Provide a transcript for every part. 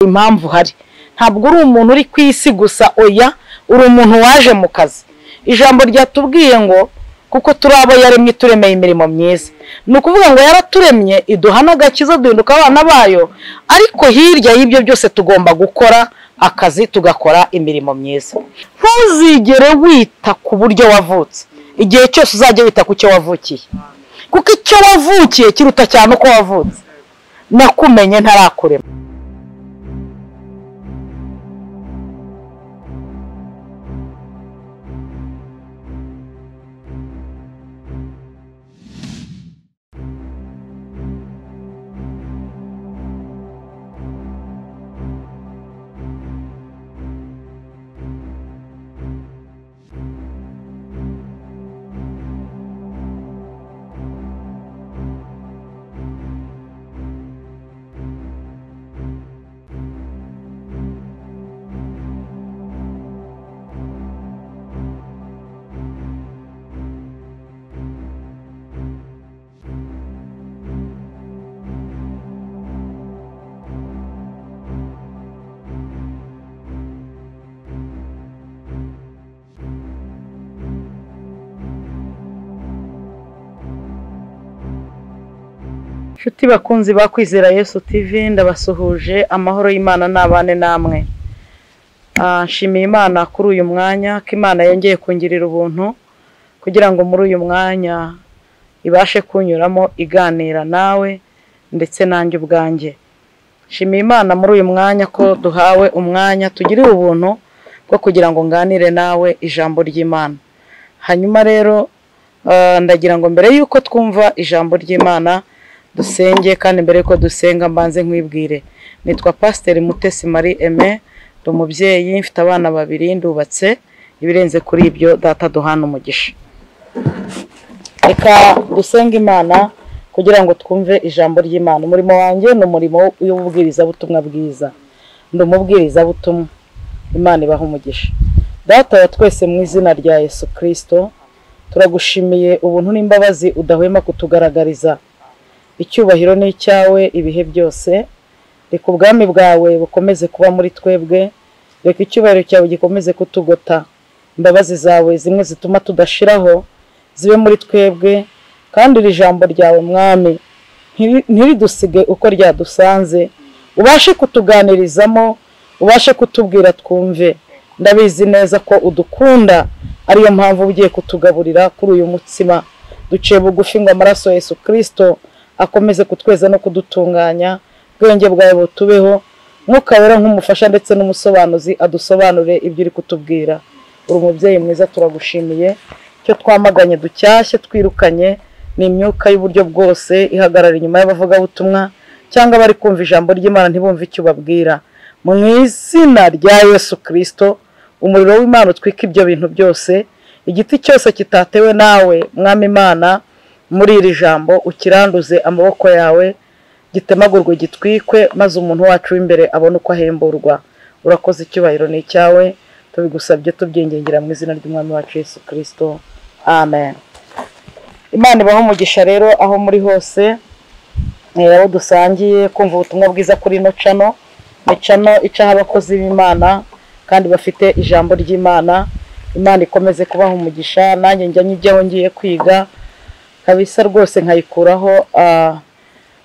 impamvu uhari ntabwo uri umuntu uri ku isi gusa oya uri umuntu waje mu kazi ijambo ryatubwiye ngo kuko turi abo yaremye turemeye imirimo myiza ni ukuvuga ngo yaraturemye iduha n'agakiza duhinduka abana bayo ariko hirya y'ibyo byose tugomba gukora akazi tugakora imirimo myiza ntuzigere wita ku buryo wavutse igihe cyose uzajya wita ku cyo wavukiye kuko icyo wavukiye kiruta cyane uko wavutse nakumenye ntarakurema inshuti bakunzi bakwizera yesu TV ndabasuhuje amahoro y'imana n'abane namwe Ah, nshimiye imana kuri uyu mwanya ko imana yongeye kungirira ubuntu kugira ngo muri uyu mwanya ibashe kunyuramo iganira nawe ndetse nanjye ubwanjye nshimiye imana muri uyu mwanya ko duhawe umwanya tugirire ubuntu bwo kugira ngo nganire nawe ijambo ry'imana hanyuma rero eh, ndagira ngo mbere y'uko twumva ijambo ry'imana dusenge kandi mbere y'uko dusenga mbanze nkwibwire nitwa pasiteri mutesi marie aime ndi umubyeyi mfite abana babiri ndubatse ibirenze kuri ibyo data duhana umugisha reka dusenge imana kugira ngo twumve ijambo ry'imana umurimo wanjye ni umurimo w'ububwirizabutumwa bwiza ndi umubwirizabutumwa imana ibaha umugisha data wa twese mu izina rya yesu kirisito turagushimiye ubuntu n'imbabazi udahwema kutugaragariza icyubahiro ni icyawe ibihe byose reka ubwami bwawe bukomeze kuba muri twebwe reka icyubahiro cyawe gikomeze kutugota imbabazi zawe zimwe zituma tudashiraho zibe muri twebwe kandi iri jambo ryawe mwami ntiri- ntiridusige uko ryadusanze ubashe kutuganirizamo ubashe kutubwira twumve ndabizi neza ko udukunda ariyo mpamvu ugiye kutugaburira kuri uyu mutsima duciye bugufi ngo amaraso ya yesu kirisito akomeze kutweza no kudutunganya ubwenge bwawe butubeho mwuka wera nk'umufasha ndetse n'umusobanuzi adusobanure ibyo uri kutubwira uri umubyeyi mwiza turagushimiye icyo twamaganye ducyashye twirukanye ni imyuka y'uburyo bwose ihagarara inyuma y'abavugabutumwa cyangwa abari kumva ijambo ry'imana ntibumve icyo ubabwira mu izina rya yesu kirisito umuriro w'imana utwika ibyo bintu byose igiti cyose kitatewe nawe mwami imana muri iri jambo ukiranduze amaboko yawe gitemagurwe gitwikwe maze umuntu wacu w'imbere abone uko ahemburwa urakoze icyubahiro ni icyawe tubigusabye tubyingengera mu izina ry'umwami wacu yesu kirisito amen imana ibaho umugisha rero aho muri hose eh, abo dusangiye kumva ubutumwa bwiza kuri ino cano ni cano icaho abakozi b'imana kandi bafite ijambo ry'imana imana ikomeze kubaha umugisha nanjye njya njyaho ngiye kwiga kabisa rwose nkayikuraho ah,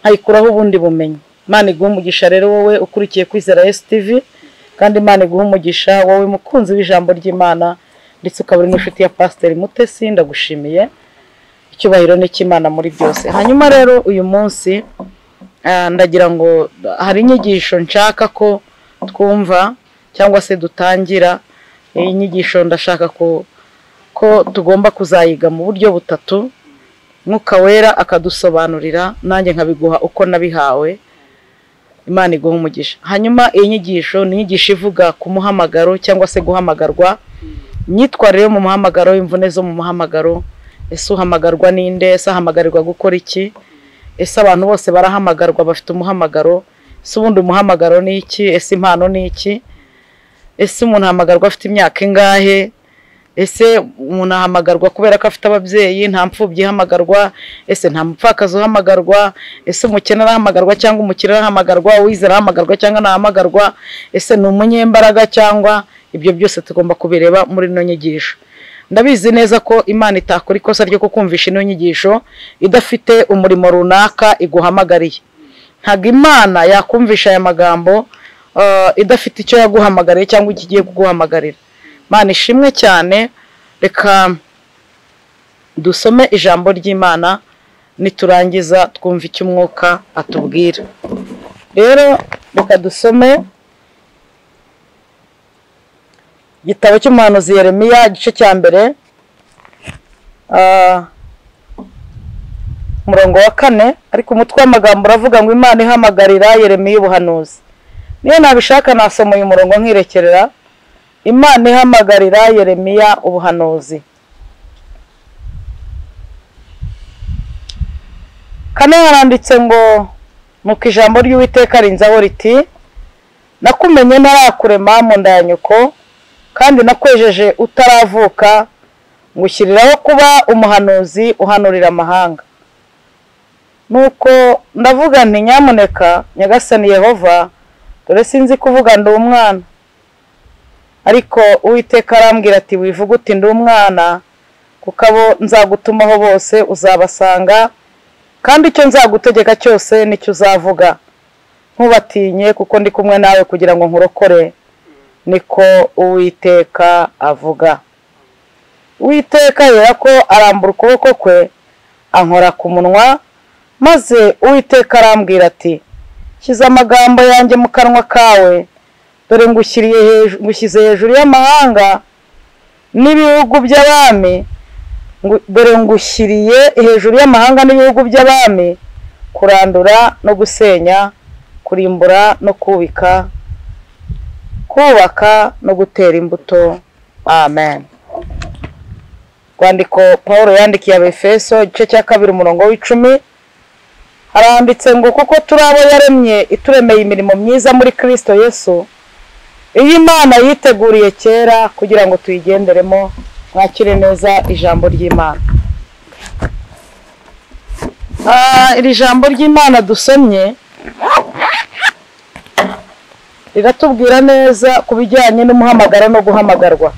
nkayikuraho ubundi bumenyi imana iguha umugisha rero wowe ukurikiye kwizera esi tivi kandi imana iguha umugisha wowe mukunzi w'ijambo ry'imana ndetse ukaba uri n'inshuti ya pasiteri mutesi ndagushimiye icyubahiro ni icy'imana muri byose hanyuma rero uyu munsi ah, ndagira ngo hari inyigisho nshaka ko twumva cyangwa se dutangira iyi nyigisho ndashaka ko ko tugomba kuzayiga mu buryo butatu mwuka wera akadusobanurira nanjye nkabiguha uko nabihawe imana iguha umugisha hanyuma iyi nyigisho ni inyigisho ivuga ku muhamagaro cyangwa se guhamagarwa imyitwarire yo mu muhamagaro imvune zo mu muhamagaro ese uhamagarwa n'inde ese ahamagarirwa gukora iki ese abantu bose barahamagarwa bafite umuhamagaro ese ubundi umuhamagaro ni iki ese impano ni iki ese umuntu ahamagarwa afite imyaka ingahe ese umuntu ahamagarwa kubera ko afite ababyeyi nta mfubyi ihamagarwa ese nta mupfakazi uhamagarwa ese umukene arahamagarwa cyangwa umukire arahamagarwa uwizera arahamagarwa cyangwa ntahamagarwa ese ni umunyembaraga cyangwa ibyo byose tugomba kubireba muri ino nyigisho ndabizi neza ko imana itakora ikosa ryo kukumvisha ino nyigisho idafite umurimo runaka iguhamagariye ntabwo imana yakumvisha aya magambo eh, idafite icyo yaguhamagariye cyangwa icyo igiye kuguhamagarira imana ishimwe cyane reka dusome ijambo ry'imana niturangiza twumva icyo umwuka atubwira rero reka dusome igitabo cy'umuhanuzi yeremiya igice cya mbere ah, umurongo wa kane ariko umutwe w'amagambo uravuga ngo imana ihamagarira yeremiya ubuhanuzi niyo nabishaka nasoma uyu murongo nkirekerera imana ihamagarira yeremiya ubuhanuzi kane haranditse ngo nuko ijambo ry'uwiteka rinzaho riti nakumenye ntarakurema mu nda ya nyoko kandi nakwejeje utaravuka ngushyiriraho kuba umuhanuzi uhanurira amahanga nuko ndavuga nti nyamuneka nyagasani yehova dore sinzi kuvuga ndi umwana ariko uwiteka arambwira ati wivuga uti ndi umwana kuko abo nzagutumaho bose uzabasanga kandi icyo nzagutegeka cyose nicyo uzavuga ntubatinye kuko ndi kumwe nawe kugira ngo nkurokore niko uwiteka avuga uwiteka yera ko arambura ukuboko kwe ankora ku munwa maze uwiteka arambwira ati shyize amagambo yanjye mu kanwa kawe dore ngushyiriye hejuru ngushyize hejuru y'amahanga n'ibihugu by'abami ngu- dore ngushyiriye hejuru y'amahanga n'ibihugu by'abami kurandura no gusenya kurimbura no kubika kubaka no gutera imbuto amen rwandiko paul yandikiye abefeso igice cya kabiri umurongo w'icumi haranditse ngo kuko turi abo yaremye ituremeye imirimo myiza muri kristo yesu iyo imana yiteguriye kera kugira ngo tuyigenderemo mwakire neza ijambo ry'imana Ah, iri jambo ry'imana dusomye riratubwira neza ku bijyanye n'umuhamagaro no guhamagarwa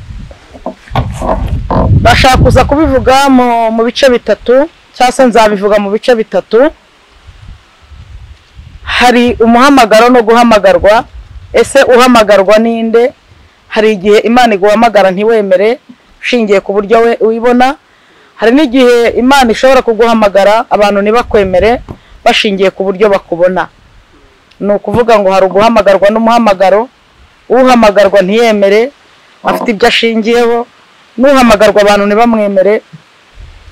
ndashaka kuza kubivuga mu- mu bice bitatu cyangwa se nzabivuga mu bice bitatu hari umuhamagaro no guhamagarwa ese uhamagarwa ninde hari igihe imana iguhamagara ntiwemere ushingiye ku buryo we uyibona hari n'igihe imana ishobora kuguhamagara abantu ntibakwemere bashingiye ku buryo bakubona ni ukuvuga ngo hari uguhamagarwa n'umuhamagaro uhamagarwa ntiyemere afite ibyo ashingiyeho n'uhamagarwa abantu ntibamwemere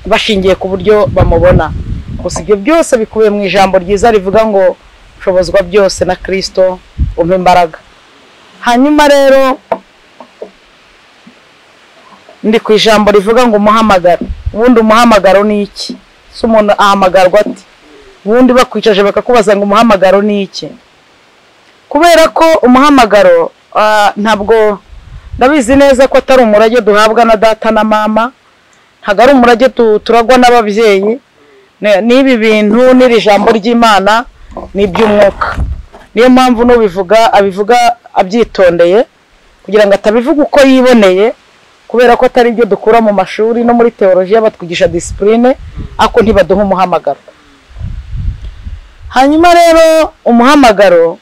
bashingiye ku buryo bamubona gusa ibyo byose bikubiye mu ijambo ryiza rivuga ngo shobozwa byose na kirisito umpa imbaraga hanyuma rero ndi ku ijambo rivuga ngo umuhamagaro ubundi umuhamagaro ni iki se umuntu ahamagarwa ati ubundi bakwicaje bakakubaza ngo umuhamagaro ni iki kubera ko umuhamagaro ah, ntabwo ndabizi neza ko atari umurage duhabwa na data na mama ntabwo ari umurage tu- turagwa n'ababyeyi Ne- n'ibi bintu n'iri jambo ry'imana ni iby'umwuka niyo mpamvu n'ubivuga abivuga abyitondeye kugira ngo atabivuga uko yiboneye kubera ko atari ibyo dukura mu mashuri no muri teolojiya batwigisha disipurine ariko ntibaduha umuhamagaro hanyuma rero umuhamagaro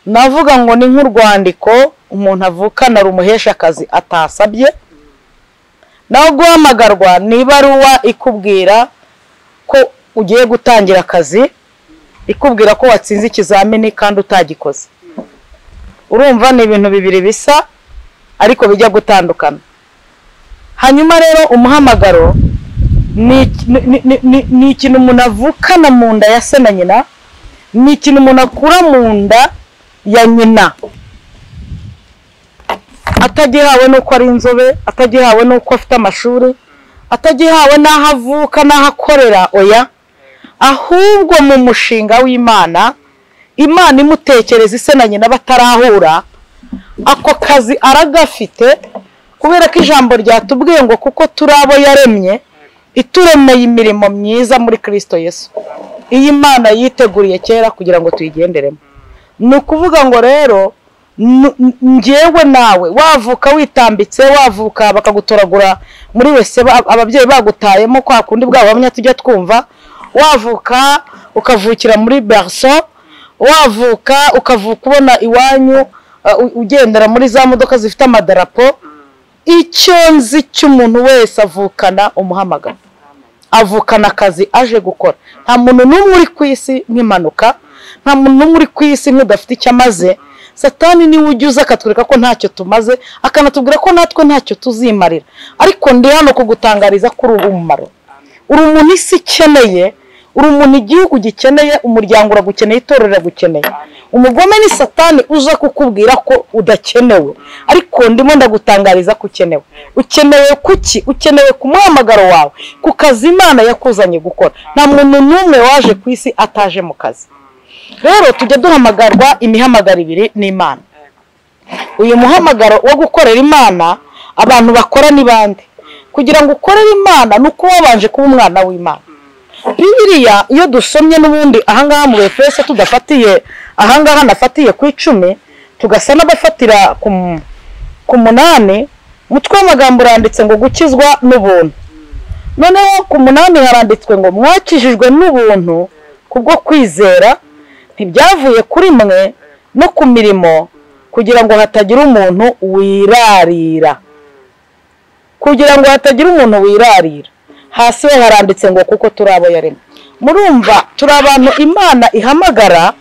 navuga ngo ni nk'urwandiko umuntu avukana rumuheshakazi atasabye naho guhamagarwa ni ibaruwa ikubwira ko ugiye gutangira akazi ikubwira ko watsinze ikizamini kandi utagikoze urumva ni ibintu bibiri bisa ariko bijya gutandukana hanyuma rero umuhamagaro ni iki- ni- ni- ni- ni ikintu umuntu avukana mu nda ya se na nyina ni ikintu umuntu akura mu nda ya nyina atagihawe n'uko ari inzobe atagihawe n'uko afite amashuri atagihawe n'aho avuka n'aho akorera oya ahubwo mu mushinga w'imana imana imutekereza ise na nyina batarahura ako kazi aragafite kubera ko ijambo ryatubwiye ngo kuko turi abo yaremye ituremeye imirimo myiza muri kirisito yesu iyi mana yiteguriye kera kugira ngo tuyigenderemo ni ukuvuga ngo rero nu- n- njyewe nawe wavuka witambitse wavuka bakagutoragura muri wese ba- ababyeyi bagutayemo kwa kundi bwa bamwe tujya twumva wavuka ukavukira muri berso wavuka ukavuka ubona iwanyu uh, u- ugendera muri za modoka zifite amadarapo icyo nzi cy'umuntu wese avukana umuhamagaro avukana akazi aje gukora nta muntu n'umwe uri ku isi nk'impanuka nta muntu n'umwe uri ku isi nk'udafite icyo amaze satani niwe ujya akatwereka ko ntacyo tumaze akanatubwira ko natwe ntacyo tuzimarira ariko ndi hano kugutangariza ko uri umumaro uri umuntu isi ikeneye uri umuntu igihugu gikeneye umuryango uragukeneye itorero riragukeneye umugome ni satani uza kukubwira ko udakenewe ariko ndimo ndagutangariza ko ukenewe ukenewe kuki ukenewe ku muhamagaro wawe ku kazi imana yakuzanye gukora nta muntu n'umwe waje ku isi ataje mu kazi rero tujya duhamagarwa imihamagaro ibiri n'imana uyu muhamagaro wo gukorera imana abantu bakora ni bande kugira ngo ukorere imana ni uko wabanje kuba umwana w'imana bibiriya iyo dusomye n'ubundi ahangaha mu befeso tudafatiye ahangaha nafatiye ku icumi tugasa n'abafatira ku mu- ku munani umutwe w'amagambo uranditse ngo gukizwa n'ubuntu noneho ku munani haranditswe ngo mwakijijwe n'ubuntu kubwo kwizera ntibyavuye kuri mwe no ku mirimo kugira ngo hatagira umuntu wirarira kugira ngo hatagira umuntu wirarira hasi ho haranditse ngo kuko turi abo yaremye murumva turi abantu imana ihamagara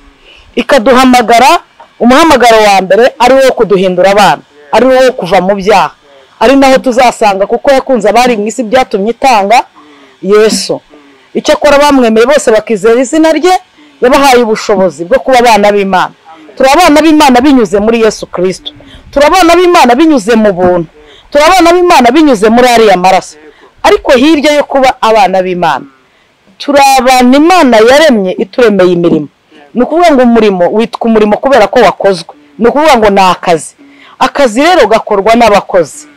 ikaduhamagara umuhamagaro wa mbere ari wo kuduhindura abana ari wo kuva mu byaha ari naho tuzasanga kuko yakunze abari mu isi byatumye itanga yesu icyo akora bamwemeye bose bakizera izina rye yabahaye ubushobozi bwo kuba abana b'imana turi abana b'imana binyuze muri yesu kirisito turi abana b'imana binyuze mu buntu turi abana b'imana binyuze muri ariya maraso ariko hirya yo kuba abana b'imana turi abantu imana yaremye ituremeye imirimo ni ukuvuga ngo umurimo witwa umurimo kubera ko wakozwe ni ukuvuga ngo ni akazi akazi rero gakorwa n'abakozi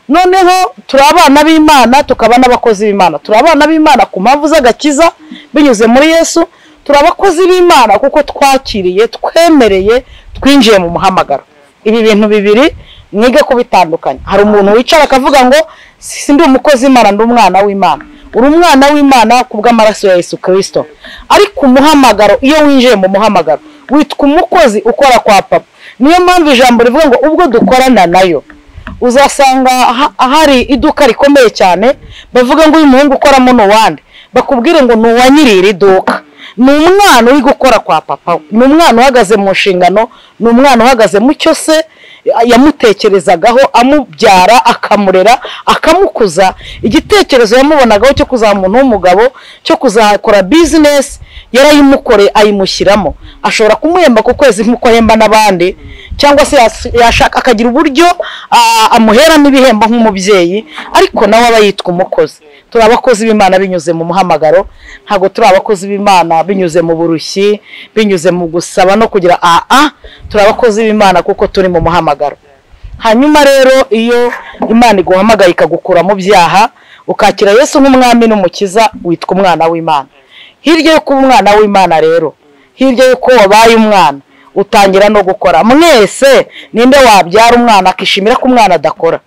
noneho turi abana b'imana tukaba n'abakozi b'imana turi abana b'imana ku mpamvu z'agakiza binyuze muri yesu turi abakozi b'imana kuko twakiriye twemereye twinjiye mu muhamagaro ibi bintu bibiri mwige kubitandukanya hari umuntu wicara akavuga ngo si ndi umukozi imana ndi umwana w'imana uri umwana w'imana ku bw'amaraso ya yesu kirisito ariko umuhamagaro iyo winjiye mu muhamagaro witwa umukozi ukora kwa papa niyo mpamvu ijambo rivuga ngo ubwo dukorana nayo uzasanga ha- hari iduka rikomeye cyane bavuga ngo uyu muhungu ukoramo ni uwande bakubwire ngo ni uwa nyiri iri duka ni umwana uri gukora kwa papa we ni umwana uhagaze mu nshingano ni umwana uhagaze mu cyo se yamutekerezagaho amubyara akamurera akamukuza igitekerezo yamubonagaho cyo kuzaba umuntu w'umugabo cyo kuzakora bizinesi yarayimukoreye ayimushyiramo ashobora kumuhemba ku kwezi nk'uko ahemba n'abandi cyangwa se yas- yashaka akagira uburyo ah, amuheramo ibihembo nk'umubyeyi ariko nawe aba yitwa umukozi turi abakozi b'imana binyuze mu muhamagaro ntabwo turi abakozi b'imana binyuze mu burushyi binyuze mu gusaba no kugira aa turi abakozi b'imana kuko turi mu muhamagaro hanyuma rero iyo imana iguhamagaye ikagukura mu byaha ukakira yesu nk'umwami n'umukiza witwa umwana w'imana hirya yo kuba umwana w'imana rero hirya y'uko wabaye umwana utangira no gukora mwese ninde wabyara umwana akishimira ko umwana adakora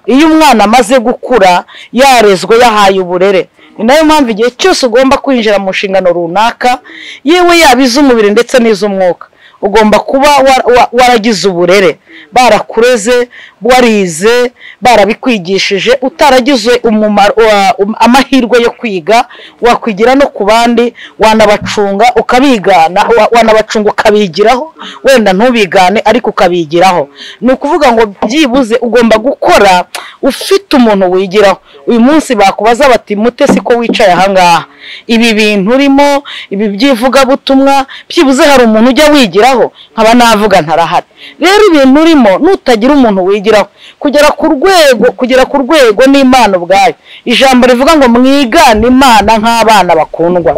iyo umwana amaze gukura yarezwe yahaye uburere ni nayo mpamvu igihe cyose ugomba kwinjira mu nshingano runaka yewe yaba iz'umubiri ndetse n'iz'umwuka ugomba kuba wa- wa- waragize uburere barakureze warize barabikwigishije utaragize umumaro wa- um- amahirwe yo kwiga wakwigira no ku bandi wanabacunga ukabigana wa- wanabacunga ukabigiraho wenda ntubigane ariko ukabigiraho ni ukuvuga ngo byibuze ugomba gukora ufite umuntu wigiraho uyu munsi bakubaza bati mute si ko wicaye ahangaha ibi bintu urimo ibi by'ivugabutumwa byibuze hari umuntu ujya wigiraho nkaba navuga ntarahari rero ibintu urimo nutagira umuntu wigiraho kugera ku rwego kugera ku rwego n'imana ubwayo ijambo rivuga ngo mwigane imana nk'abana bakundwa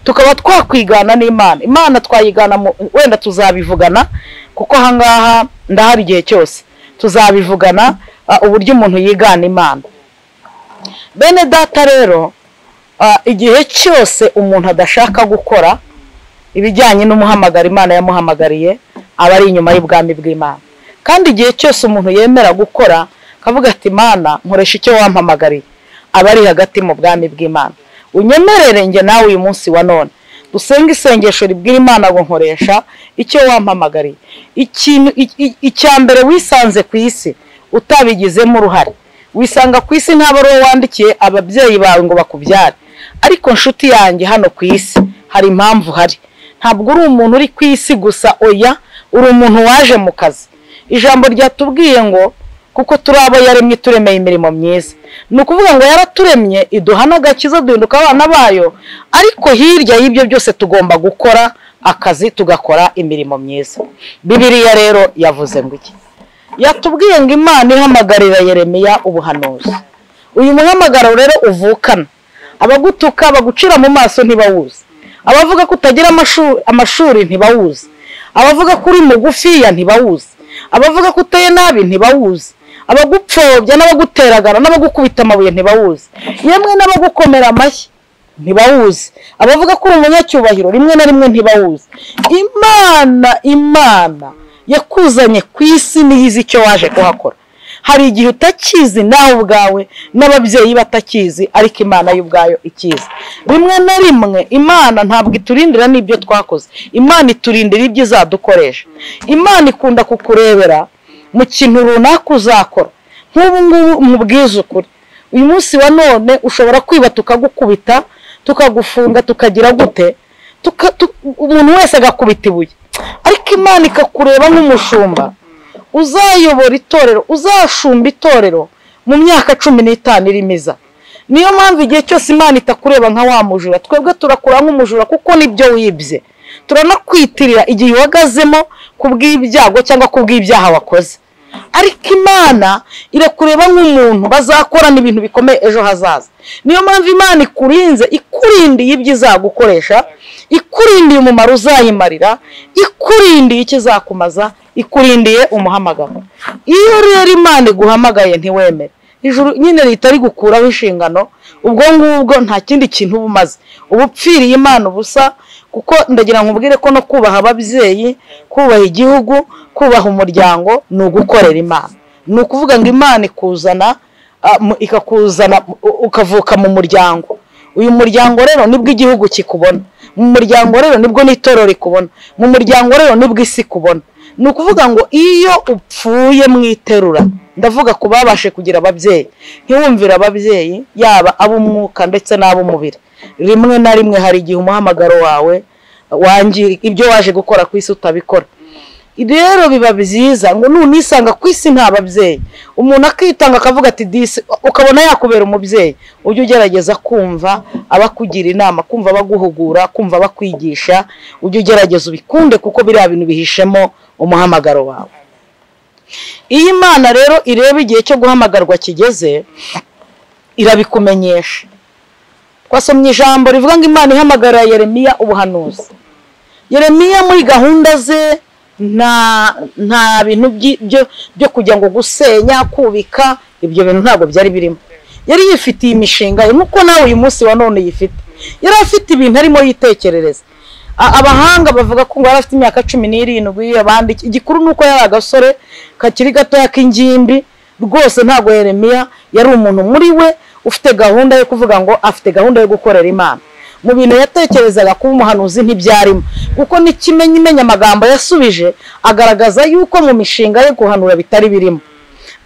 tukaba twakwigana n'imana imana twayigana mu- wenda tuzabivugana kuko ahangaha ndahari igihe cyose tuzabivugana ah, uburyo umuntu yigana imana bene data rero ah, igihe cyose umuntu adashaka gukora ibijyanye n'umuhamagaro imana yamuhamagariye aba ari inyuma y'ubwami bw'imana kandi igihe cyose umuntu yemera gukora akavuga ati imana nkoresha icyo wampamagariye aba ari hagati mu bwami bw'imana unyemerere njye nawe uyu munsi wa none dusenga isengesho ribwira imana ngo nkoresha icyo wampamagariye ikintu i- i- icya mbere wisanze ku isi utabigizemo uruhare wisanga ku isi ntabwo ari wowe wandikiye ababyeyi bawe ngo bakubyare ariko nshuti yanjye hano ku isi hari impamvu uhari ntabwo uri umuntu uri ku isi gusa oya uri umuntu waje mu kazi ijambo ryatubwiye ngo kuko turi abo yaremye turemeye imirimo myiza ni ukuvuga ngo yaraturemye iduha n'agakiza duhinduka abana bayo ariko hirya y'ibyo byose tugomba gukora akazi tugakora imirimo myiza bibiriya rero yavuze ngo iki yatubwiye ngo imana ihamagarira yeremiya ubuhanuzi uyu muhamagaro rero uvukana abagutuka bagucira mu maso ntibawuzi abavuga ko utagira amashu- amashuri ntibawuzi abavuga ko uri mugufiya ntibawuzi abavuga ko uteye nabi ntibawuzi abagupfobya n'abaguteragana n'abagukubita amabuye ntibawuzi yemwe n'abagukomera amashyi ntibawuzi abavuga ko uri umunyacyubahiro rimwe na rimwe ntibawuzi imana imana yakuzanye ku isi niyo izi icyo waje kuhakora hari igihe utakizi nawe ubwawe n'ababyeyi batakizi ariko imana yo ubwayo ikizi rimwe na rimwe imana ntabwo iturindira n'ibyo twakoze imana iturindira ibyo izadukoresha imana ikunda kukurebera mu kintu runaka uzakora nk'ubu ngubu mubwize ukuri uyu munsi wa none ushobora kwiba tukagukubita tukagufunga tukagira gute tuka- tu- umuntu wese agakubita ibuye ariko imana ikakureba nk'umushumba uzayobora itorero uzashumba itorero mu myaka cumi n'itanu irimo iza niyo mpamvu igihe cyose imana itakureba nka wa mujura twebwe turakura nk'umujura kuko nibyo wibye turanakwitirira igihe uhagazemo ku bw'ibyago cyangwa ku bw'ibyaha wakoze ariko imana irakureba nk'umuntu bazakorana ibintu bikomeye ejo hazaza niyo mpamvu imana ikurinze ikurindiye ibyo izagukoresha ikurindiye umumaro uzayimarira ikurindiye icyo izakumaza ikurindiye umuhamagaro iyo rero imana iguhamagaye ntiwemere ijuru nyine leta rigukuraho inshingano ubwo ngubwo nta kindi kintu uba umaze uba upfiriye imana ubusa kuko ndagira ngo ubwire ko no kubaha ababyeyi kubaha igihugu kubaha umuryango ni ugukorera imana ni ukuvuga ngo imana ikuzana ah, mu- ikakuzana u- ukavuka mu muryango uyu muryango rero nibwo igihugu kikubona mu muryango rero nibwo n'itorero rikubona mu muryango rero nibwo isi ikubona ni ukuvuga ngo iyo upfuye mu iterura ndavuga ku babashe kugira ababyeyi ntiwumvire ababyeyi yaba ab'umwuka ndetse n'ab'umubiri rimwe na rimwe hari igihe umuhamagaro wawe wangirika ibyo waje gukora ku isi utabikora rero biba byiza ngo nunisanga ku isi nta babyeyi umuntu akitanga akavuga ati disi ukabona yakubera umubyeyi ujye ugerageza kumva abakugira inama kumva abaguhugura kumva abakwigisha ujye ugerageza ubikunde kuko biriya bintu bihishemo umuhamagaro wawe iyo imana rero ireba igihe cyo guhamagarwa kigeze irabikumenyesha twasomye ijambo rivuga ngo imana ihamagarira yeremiya ubuhanuzi yeremiya muri gahunda ze nta nta bintu byi- byo- byo kujya ngo gusenya kubika ibyo bintu ntabwo byari birimo yari yifitiye imishinga ye nk'uko nawe uyu munsi wa none yifite yari afite ibintu arimo yitekerereza A- abahanga bavuga ko ngo yari afite imyaka cumi n'irindwi abandi igikuru ni uko yari agasore kakiri gatoya k'ingimbi rwose ntabwo yeremiya yari umuntu muri we ufite gahunda yo kuvuga ngo afite gahunda yo gukorera imana mu bintu yatekerezaga kuba umuhanuzi ntibyarimo kuko n'ikimenya imenya amagambo yasubije agaragaza yuko mu mishinga ye guhanura bitari birimo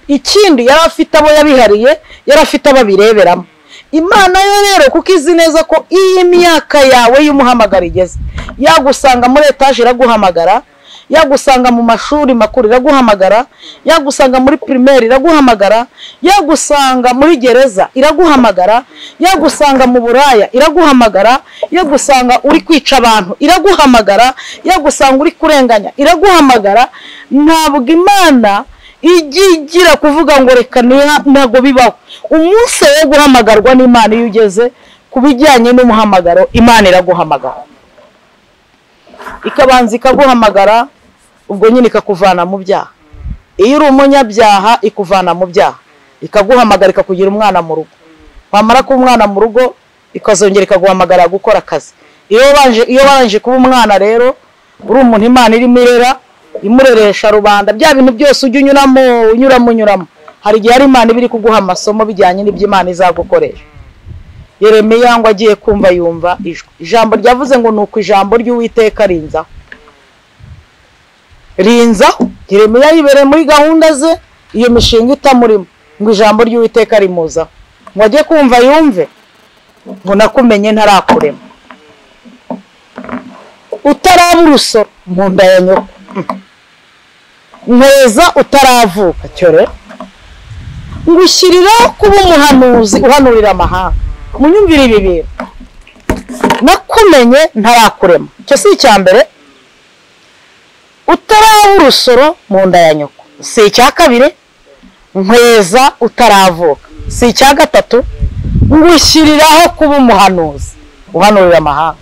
ikindi yari afite abo yabihariye yari afite abo abireberamo imana yo rero kuko izi neza ko iyi myaka yawe y'umuhamagaro igeze yagusanga muri etaje iraguhamagara yagusanga mu mashuri makuru iraguhamagara yagusanga muri pirimeri iraguhamagara yagusanga muri gereza iraguhamagara yagusanga mu buraya iraguhamagara yagusanga uri kwica abantu iraguhamagara yagusanga uri kurenganya iraguhamagara ntabwo imana ijya igira kuvuga ngo reka niha- ntabwo bibaho umunsi wo guhamagarwa n'imana iyo ugeze ku bijyanye n'umuhamagaro imana iraguhamagara ikabanza ikaguhamagara ubwo nyine ikakuvana mu byaha iyo uri umunyabyaha ikuvana mu byaha ikaguhamagara ikakugira umwana mu rugo wamara kuba umwana mu rugo ikazongera ikaguhamagara gukora akazi iyo wabanje iyo warangije kuba umwana rero uri umuntu imana irimo irera imureresha rubanda bya bintu byose ujya unyuramo unyuramo unyuramo hari igihe hari imana iba iri kuguha amasomo bijyanye n'ibyo imana izagukoresha yeremiya ngo agiye kumva yumva ijwi ijambo ryavuze ngo ni uko ijambo ry'uwiteka rinzaho rinzaho yeremiya yibereye muri gahunda ze iyo mishinga itamurimo ngo ijambo ry'uwiteka rimuzaho ngo ajye kumva yumve ngo nakumenye ntarakurema utaraba urusoro mu nda ya nyoko neza utaravuka cyo rero ngo ushyiriraho kuba umuhanuzi uhanurira amahanga munyumvire ibi bintu nakumenye ntarakurema icyo si icya mbere utaraba urusoro mu nda ya nyoko si icya kabiri nkweza utaravuka si icya gatatu ngushyiriraho kuba umuhanuzi uhanurira amahanga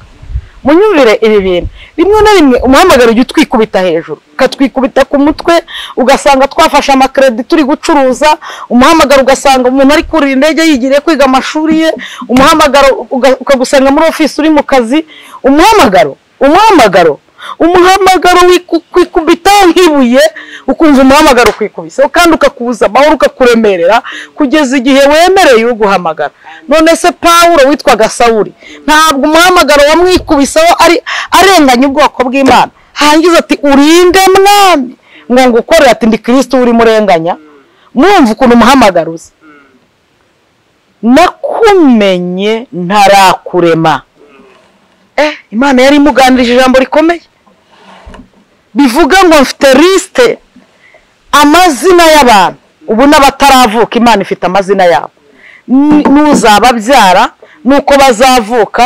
munyumvire ibi bintu rimwe na rimwe umuhamagaro ujya utwikubita hejuru ukatwikubita ku mutwe ugasanga twafashe amakeredi turi gucuruza umuhamagaro ugasanga umuntu ari kurira indege yigiriye kwiga amashuri ye umuhamagaro uga- ukagusanga muri ofisi uri mu kazi umuhamagaro umuhamagaro umuhamagaro wikwikubitaho nk'ibuye ukumva umuhamagaro ukikubiseho kandi ukakubuza amahoro ukakuremerera kugeza igihe wemereye uguhamagara none se pawulo witwaga sawuri ntabwo umuhamagaro wamwikubiseho ari arenganya ubwoko bw'imana hangiza ati urinde mwami ngo ngukorere ati ndi kirisiti urimo urenganya mwumva ukuntu umuhamagaro uza nakumenye ntarakurema eh imana yari imuganirije ijambo rikomeye bivuga ngo mfite lisite amazina y'abantu ubu n'abataravuka imana ifite amazina yabo N- n'uzababyara n'uko bazavuka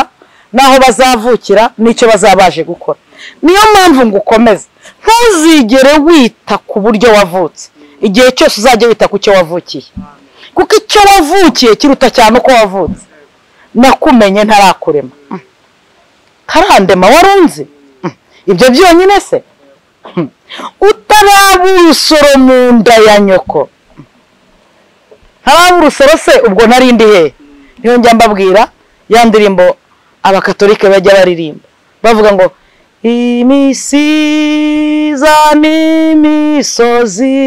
n'aho bazavukira n'icyo bazaba baje gukora niyo mpamvu ngo ukomeze ntuzigere wita ku buryo wavutse igihe cyose uzajya wita ku cyo wavukiye kuko icyo wavukiye kiruta cyane uko wavutse nakumenye ntarakurema karandema warunze Mm. ibyo byonyine se Mm. utaraba urusoro mu nda ya nyoko Mm. ntaraba urusoro se ubwo nari ndi hehe niyo njya mbabwira ya ndirimbo abakatolike bajya baririmba bavuga ngo imisiza n'imisozi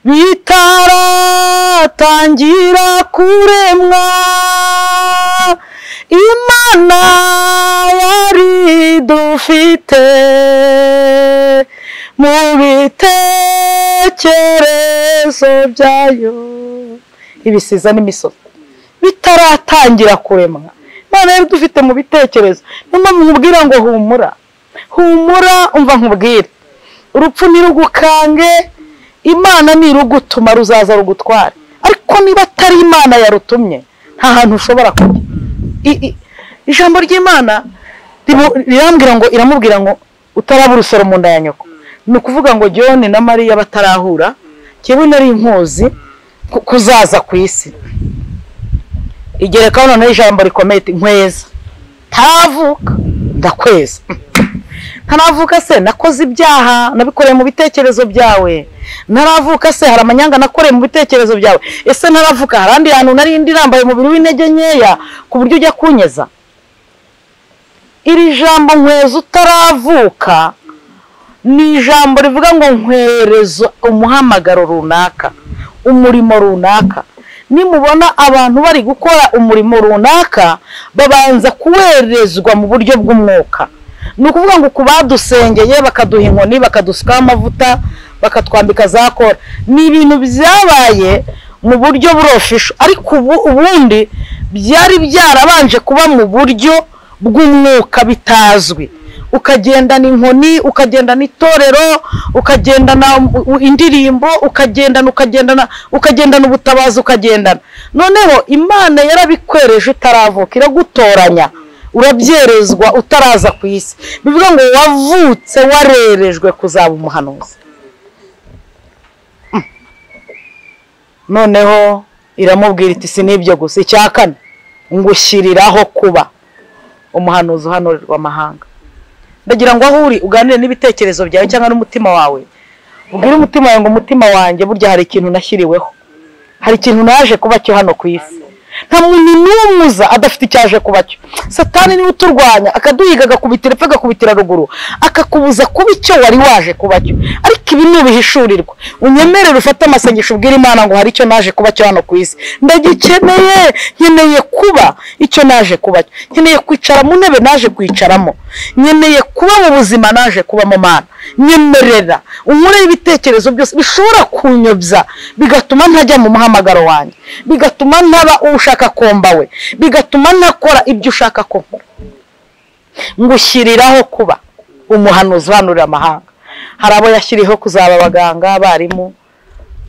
bitaratangira kuremwa imana yari dufite mu bitekerezo byayo ibisiza n'imisozi bitaratangira kuremwa imana yari dufite mu bitekerezo niyo mpamvu nkubwira ngo humura humura umva nkubwire urupfu ntirugukange imana nirugutuma ruzaza rugutware ariko niba atari imana yarutumye nta hantu ushobora kujya I- i- ijambo ry'imana ribu- rirambwira ngo iramubwira ngo utaraba urusoro mu nda ya nyoko ni ukuvuga ngo john na mariya batarahura njyewe nari nkuzi ku- kuzaza ku isi igerekaho noneho ijambo rikomeye iti nkweza ntaravuka ndakweza ntaravuka se nakoze ibyaha nabikoreye mu bitekerezo byawe ntaravuka se hari amanyanga nakoreye mu bitekerezo byawe ese ntaravuka hari andi hantu nari ndi rambaye umubiri w'intege nkeya ku buryo ujya kunyeza iri jambo nkweza utaravuka ni ijambo rivuga ngo nkwereza umuhamagaro runaka umurimo runaka nimubona abantu bari gukora umurimo runaka babanza kuwerezwa mu buryo bw'umwuka ni ukuvuga ngo ku badusengeye bakaduha inkoni bakadusukaho amavuta bakatwambika za kora ni ibintu byabaye mu buryo burofisho ariko ubu ubundi byari byarabanje kuba mu buryo bw'umwuka bitazwi ukagendana inkoni ukagendana itorero ukagendana u- indirimbo ukagendana ukagendana ukagendana ubutabazi ukagendana noneho imana yarabikwereje utaravuka iragutoranya urabyerezwa utaraza ku isi bivuga ngo wavutse warerejwe kuzaba umuhanuzi Mm. noneho iramubwira iti si n'ibyo gusa icya kane ngushyiriraho kuba umuhanuzi uhanurirwa amahanga ndagira ngo aho uri uganire n'ibitekerezo byawe cyangwa n'umutima wawe ubwire umutima wawe ngo umutima wanjye burya hari ikintu nashyiriweho hari ikintu naje kuba cyo hano ku isi nta muntu n'umwe uza adafite icyo aje kuba cyo satani niwe uturwanya akaduhiga agakubitira epfo agakubitira ruguru akakubuza kuba icyo wari waje kuba cyo ariko ibi ni ubihishurirwa unyemerere ufate amasengesho ubwire imana ngo hari icyo naje kuba cyo hano ku isi ndagikeneye nkeneye kuba icyo naje kuba cyo nkeneye kwicara mu ntebe naje kwicaramo nkeneye kuba mu buzima naje kubamo mana nyemerera unkureho ibitekerezo byose bishobora kunyobya bigatuma ntajya mu muhamagaro wanjye bigatuma ntaba ushaka ko mbawe bigatuma ntakora ibyo ushaka ko nkora ngushyiriraho kuba umuhanuzi uhanurira amahanga hari abo yashyiriyeho kuzaba abaganga abarimu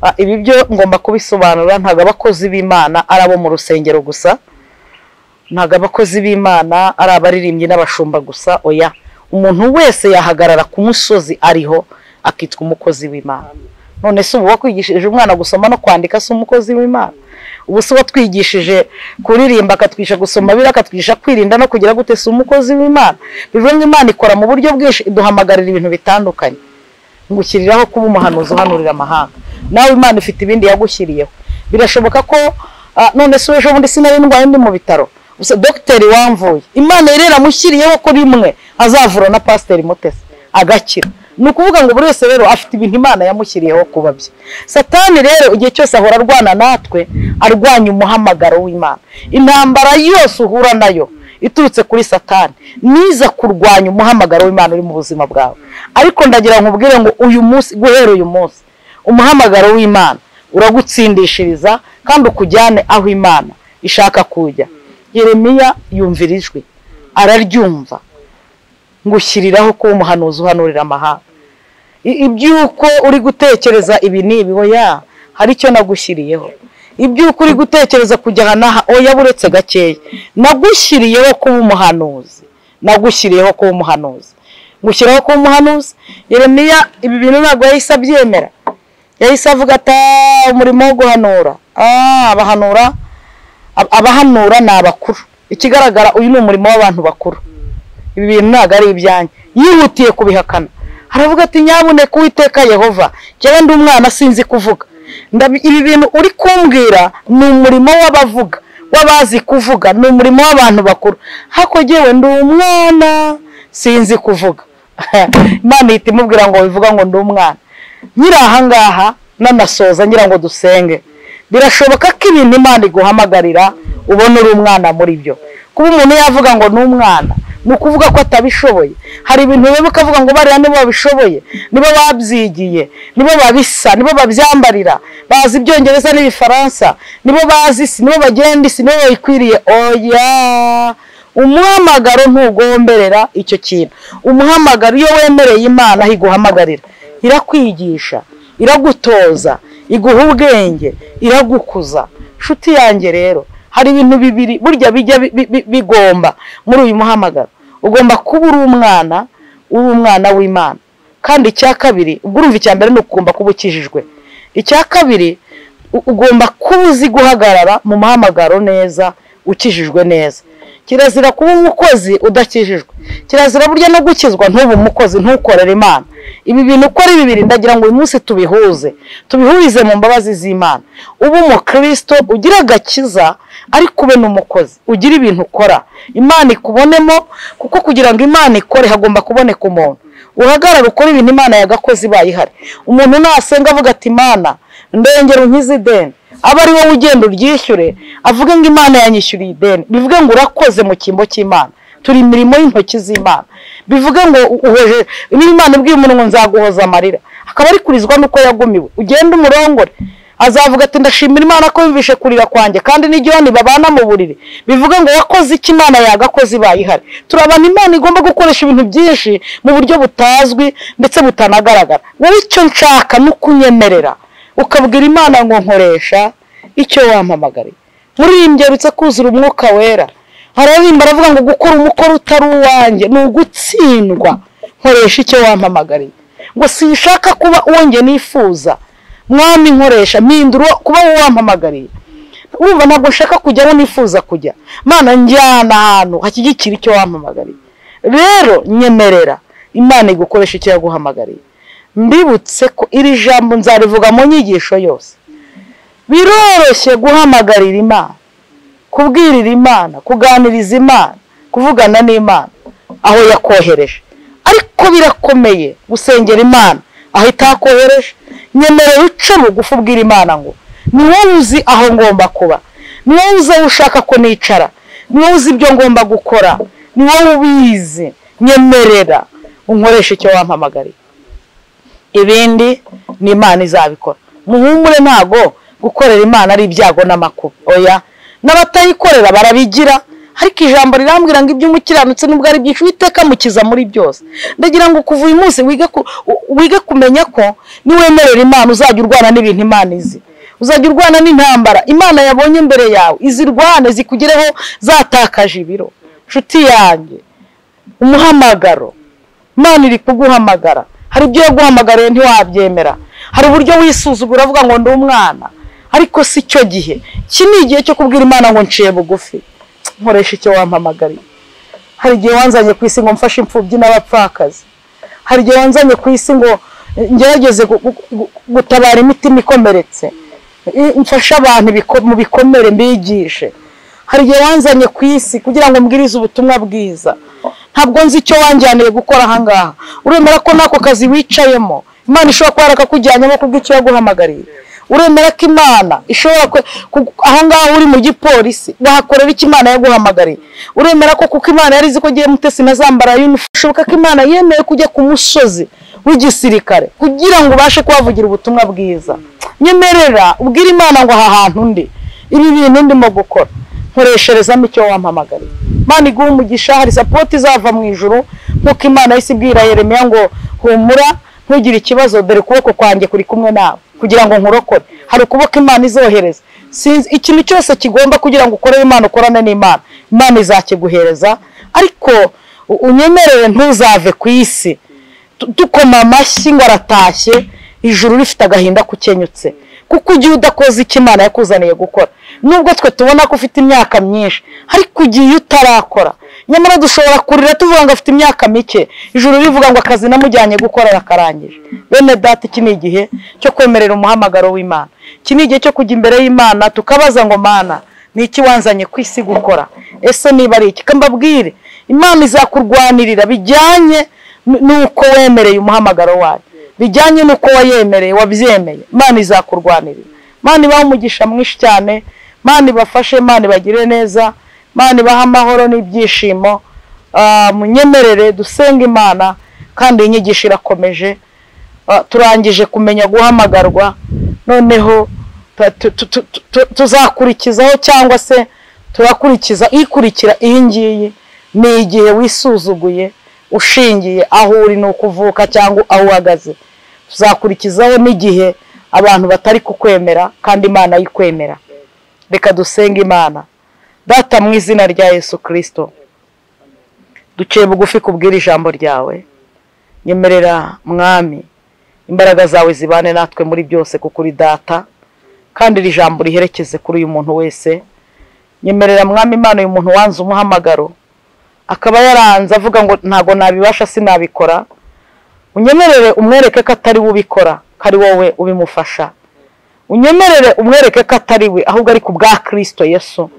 Ah, ibi byo ngomba kubisobanura ntabwo abakozi b'imana ari abo mu rusengero gusa ntabwo abakozi b'imana ari abaririmbyi n'abashumba gusa oya umuntu wese yahagarara ku musozi ariho akitwa umukozi w'imana none se uba wakwigishije umwana gusoma no kwandika si umukozi w'imana ubu se watwigishije kuririmba akatwigisha gusoma bibiliya akatwigisha kwirinda no kugira gute si umukozi w'imana bivuze ngo imana ikora mu buryo bwinshi iduhamagarira ibintu bitandukanye ngushyiriraho kuba umuhanuzi uhanurira amahanga nawe imana ifite ibindi yagushyiriyeho birashoboka ko ah, none se ejo bundi sinari ndwaye ndi mu bitaro gusa dogiteri wamvuye imana yari yaramushyiriyeho ko rimwe azavura na pasiteri mutesi agakira ni ukuvuga ngo buri wese rero afite ibintu imana yamushyiriyeho kuba bye satani rero igihe cyose ahora arwana natwe arwanya umuhamagaro w'imana intambara yose uhura nayo iturutse kuri satani niza kurwanya umuhamagaro w'imana uri mu buzima bwawe ariko ndagira ngo ubwire ngo uyu munsi guhera uyu munsi umuhamagaro w'imana uragutsindishiriza kandi ukujyane aho imana ishaka kujya yeremiya yumvira ijwi araryumva ngushyiriraho kuba umuhanuzi uhanurira amahanga I- iby'uko uri gutekereza ibi n'ibi oya hari icyo nagushyiriyeho iby'uko uri gutekereza kujya aha n'aha oya buretse gakeya nagushyiriyeho kuba umuhanuzi nagushyiriyeho kuba umuhanuzi ngushyiraho kuba umuhanuzi yeremiya ibi bintu ntabwo yahise abyemera yahise avuga ati "Ah, umurimo wo guhanura ah, abahanura ab- abahanura ni abakuru ikigaragara uyu ni umurimo w'abantu bakuru ibi bintu ntabwo ari ibyanjye yihutiye kubihakana aravuga ati nyabuneka uwiteka yehova njyewe ndi umwana sinzi kuvuga Ndabi- ibi bintu uri kumbwira ni umurimo w'abavuga w'abazi kuvuga ni umurimo w'abantu bakuru hako jyewe ndi umwana sinzi kuvuga imana ihita imubwira ngo bivuga ngo ndi umwana nyiri ahangaha nanasoza ngira ngo dusenge birashoboka ko ibintu imana iguhamagarira ubona uri umwana muri byo kuba umuntu yavuga ngo ni umwana ni ukuvuga ko atabishoboye hari ibintu biba ukavuga ngo bariya nibo babishoboye nibo babyigiye nibo babisa nibo babyambarira bazi ibyongereza n'ibifaransa nibo bazi isi nibo bagenda isi nibo bayikwiriye oya umuhamagaro ntugomberera icyo kintu umuhamagaro iyo wemereye imana aho iguhamagarira irakwigisha iragutoza iguha ubwenge iragukuza nshuti yanjye rero hari ibintu bibiri burya bijya bi- bi- bi- bigomba muri uyu muhamagaro ugomba kuba uri umwana uri umwana w'imana kandi icya kabiri ubwo urumva icya mbere ni ukugomba kuba ukijijwe icya kabiri u- ugomba kuba uzi guhagarara mu muhamagaro neza ukijijwe neza kirazira kuba umukozi udakijijwe kirazira burya no gukizwa ntube umukozi ntukorere imana ibi bintu uko ari bibiri ndagira ngo uyu munsi tubihuze tubihurize mu mbabazi z'imana uba umukristo ugira agakiza ariko ube n'umukozi ugira ibintu ukora imana ikubonemo kuko kugira ngo imana ikore hagomba kuboneka umuntu uhagarara ukora ibintu imana yagakoze ibaye ihari umuntu nasenga avuga ati imana ndengera unkize ideni aba ari wowe ugenda uryishyure avuge ngo imana yanyishyuriye ideni bivuge ngo urakoze mu cyimbo cy'imana turi imirimo y'intoki z'imana bivuge ngo uhoje niba imana ibwiye umuntu ngo nzaguhoza amarira akaba ari kurizwa n'uko yagumiwe ugende umurongore azavuga ati ndashimira imana ko yumvishe kurira kwanjye kandi n'igihoni babana mu buriri bivuge ngo wakoze icyo imana yagakoze ibaye ihari turabana imana igomba gukoresha ibintu byinshi mu buryo butazwi ndetse butanagaragara wowe icyo nshaka ni ukunyemerera ukabwira imana ngo nkoresha icyo wampamagariye muririmbyi uretse kuzura umwuka wera araririmba aravuga ngo gukora umukoro utari uwanjye ni ugutsindwa nkoresha icyo wampamagariye ngo sinshaka kuba uwo njye nifuza mwami nkoresha mpindura uwo- kuba wowe wampamagariye wumva ntabwo nshaka kujya aho nifuza kujya mana njyana ahantu hashyigikira icyo wampamagariye rero nyemerera imana igukoresha icyo yaguhamagariye mbibutse ko iri jambo nzarivuga mu nyigisho yose biroroshye guhamagarira imana kubwirira imana kuganiriza imana kuvugana n'imana aho yakohereje ariko birakomeye gusengera imana aho itakohereje nyemerewe uce bugufi ubwira imana ngo ni wowe uzi aho ngomba kuba ni wowe uzi aho ushaka ko nicara ni wowe uzi ibyo ngomba gukora ni wowe ubizi nyemerera unkoresha icyo wampamagariye ibindi ni imana izabikora muhumure ntago gukorera imana ari ibyago n'amakuba oya n'abatayikorera barabigira ariko ijambo rirambwira ngo ibyo umukiranutse nubwo ari byinshi uwiteka amukiza muri byose ndagira ngo kuva uyu munsi wige ku- u- wige kumenya ko niwemerera imana uzajya urwana n'ibintu imana izi uzajya urwana n'intambara imana yabonye imbere yawe izirwane zikugereho zatakaje ibiro nshuti yanjye umuhamagaro imana iri kuguhamagara hari ibyo yaguhamagariye ntiwabyemera hari uburyo wisuzugura uvuga ngo ndi umwana ariko si cyo gihe iki ni igihe cyo kubwira imana ngo nciye bugufi nkoresha icyo wampamagariye hari igihe wanzanye ku isi ngo mfashe imfubyi n'abapfakazi hari igihe wanzanye ku isi ngo eh, ngerageze gu- gu- gu- gutabara imitima ikomeretse I- mfashe abantu ibiko- mu bikomere mbigishe hari igihe wanzanye ku isi kugira ngo mbwirize ubutumwa bwiza ntabwo nzi icyo wanjyaniye gukora ahangaha uremera ko n'ako kazi wicayemo imana ishobora kuba yarakakujyanyemo kubw'icyo yaguhamagariye uremera ko imana ishobora ku- ku- ahangaha uri mu gipolisi wahakorera icyo imana yaguhamagariye uremera ko kuko imana yari izi ko agiye mutesi inazambara yunifomu bishoboka ko imana yemeye kujya ku musozi w'igisirikare kugira ngo ubashe kuhavugira ubutumwa bwiza nyemerera ubwire imana ngo aha hantu ndi ibi bintu ndimo gukora nkoresherezamo icyo wampamagariye imana iguha umugisha hari sapoti izava mu ijuru nk'uko imana yahise ibwira yeremiya ngo humura ntugire ikibazo dore ukuboko kwanjye kuri kumwe nawe kugira ngo nkurokore hari ukuboko imana izohereza sinzi ikintu cyose kigomba kugira ngo ukorere imana ukorane n'imana imana izakiguhereza ariko u- unyemerere ntuzave ku isi tu- dukoma amashyi ngo aratashye ijuru rifite agahinda kukenyutse kuko igihe udakoze icyo imana yakuzaniye gukora nubwo twe tubona ko ufite imyaka myinshi ariko igihe utarakora nyamara dushobora kurira tuvuga ngo afite imyaka mike ijuru rivuga ngo akazi namujyanye gukora yakarangije bene data iki ni igihe cyo kwemerera umuhamagaro w'imana iki ni igihe cyo kujya imbere y'imana tukabaza ngo mana ni iki wanzanye ku isi gukora ese niba ari iki kambabwire imana izakurwanirira bijyanye n- nuko wemereye umuhamagaro wayo bijyanye nuko wayemereye wabyemeye imana izakurwanirira imana ibaha umugisha mwinshi cyane imana ibafashe imana ibagire neza imana ibaha amahoro n'ibyishimo Ah, munyemerere dusenge imana kandi iyi nyigisho irakomeje Ah, turangije kumenya guhamagarwa noneho tu- tu- tu- tu- tu- tu- tuzakurikizaho cyangwa se turakurikiza ikurikira iyi ngiyi ni igihe wisuzuguye ushingiye aho uri ni ukuvuka cyangwa aho uhagaze tuzakurikizaho n'igihe abantu batari kukwemera kandi imana yikwemera reka dusenge imana data mu izina rya yesu kirisito duciye bugufi kubwira ijambo ryawe nyemerera mwami imbaraga zawe zibane natwe muri byose kuko uri data kandi iri jambo riherekeze kuri uyu muntu wese nyemerera mwami imana uyu muntu wanze umuhamagaro akaba yaranze avuga ngo ntago nabibasha sinabikora unyemerere umwereke ko atari we ubikora ko ari wowe ubimufasha unyemerere umwereke ko atari we ahubwo ari ku bwa kirisito yesu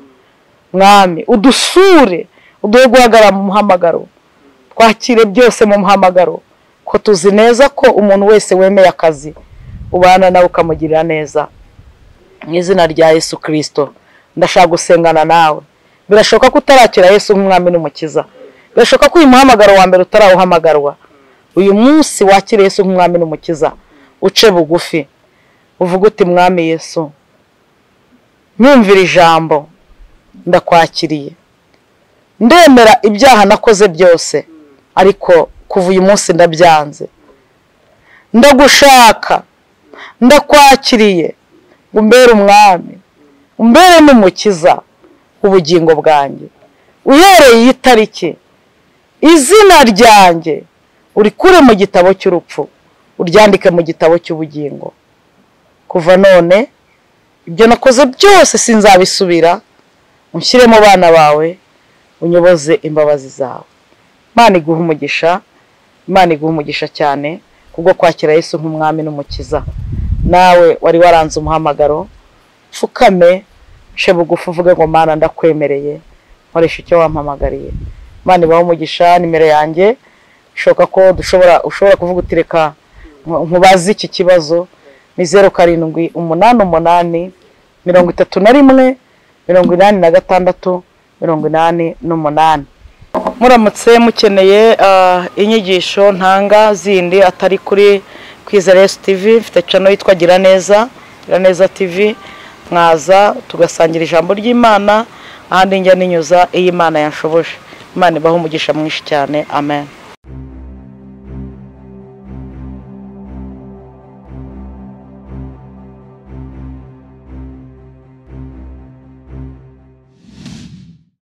mwami udusure uduhe guhagarara mu muhamagaro twakire byose mu muhamagaro ko tuzi neza ko umuntu wese wemeye akazi ubana nawe ukamugirira neza mu izina rya yesu kirisito ndashaka gusengana nawe birashoboka ko utarakira yesu nk'umwami n'umukiza birashoboka ko uyu muhamagaro wa mbere utarawuhamagarwa uyu munsi wakira yesu nk'umwami n'umukiza uce bugufi uvuge uti mwami yesu nyumvira ijambo ndakwakiriye ndemera ibyaha nakoze byose ariko kuva uyu munsi ndabyanze ndagushaka ndakwakiriye ngo umbere umwami umbere n'umukiza ubugingo bwanjye uhereye iyi tariki izina ryanjye urikure mu gitabo cy'urupfu uryandike mu gitabo cy'ubugingo kuva none ibyo nakoze byose sinzabisubira unshyire mu bana bawe unyoboze imbabazi zawe imana iguha umugisha imana iguha umugisha cyane kubwo kwakira Yesu nk'umwami n'umukiza nawe wari waranze umuhamagaro pfukame nce bugufi uvuge ngo mana ndakwemereye nkoresha icyo wampamagariye Imana ibaho umugisha nimero yanjye bishoboka ko dushobora ushobora kuvuga uti reka nkubaze iki kibazo ni zeru karindwi umunani umunani mirongo itatu na rimwe mirongo inani na gatandatu mirongo inani n'umunani muramutse mukeneye ah, inyigisho ntanga zindi atari kuri kwizeresi tivi mfite cano yitwa gira neza gira neza tivi mwaza tugasangira ijambo ry'imana ahandi njya ninyuza iyi mana yanshoboje imana ibaho umugisha mwinshi cyane amen